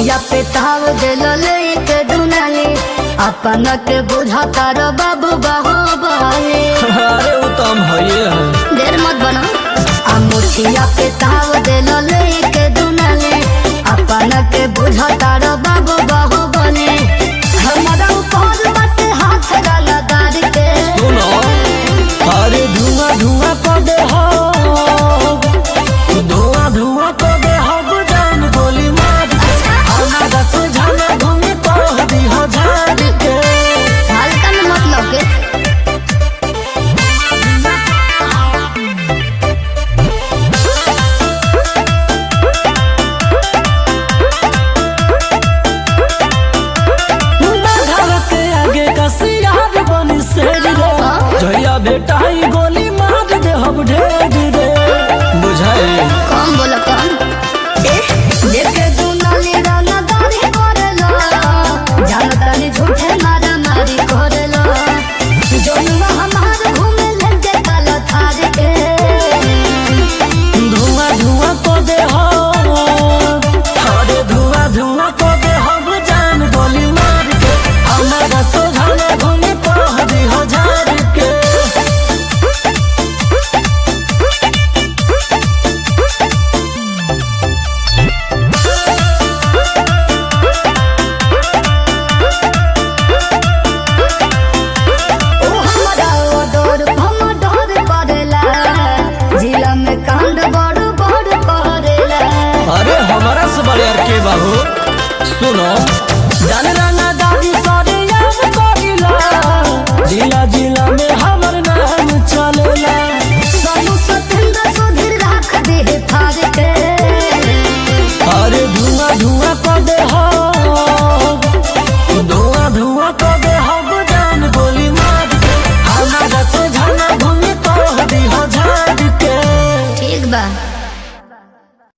मुछिया पे ताव दिल लेके दुनाली अपन के बुझाता रो बाबू बाहो बहाले अरे वो तो हम हइए है देर मत बनो आ मुछिया पे ताव दिल लेके दुनाली अपन के बुझाता रो बाबू बाहो बने हमारा ऊपर बाटे हाथ डाला दार के सुनो अरे धुआं धुआं कर दे हो धुआं धुआं कर दे हो जान गोली मार के हमारा तो जाना घूमे कह दी हो झाड़ के हल्का में मत लगे घर के आगे का सियार बनी शेर रे जया बेटाई गोली मार दे हम ढेर रे बुझाए कौन बोला कौन देखे दुनाली राना दाढ़ी करेला जानतानी झूठे मारा मारी करेला जनुआ हमार घूमे लेके काला थार के धुआं धुआं को दे हो अरे धुआं धुआं को दे हम जान गोली मार के हमारा तो जाना घूमे कह दी हो झाड़ के ओ हमरा ओडोर हम डोर करेला जिला में कांड बड़ बड़ करेला अरे हमारा से बड़े यार के बाबू सुनो जान राना दादी सारे याद करिला जिला जिला में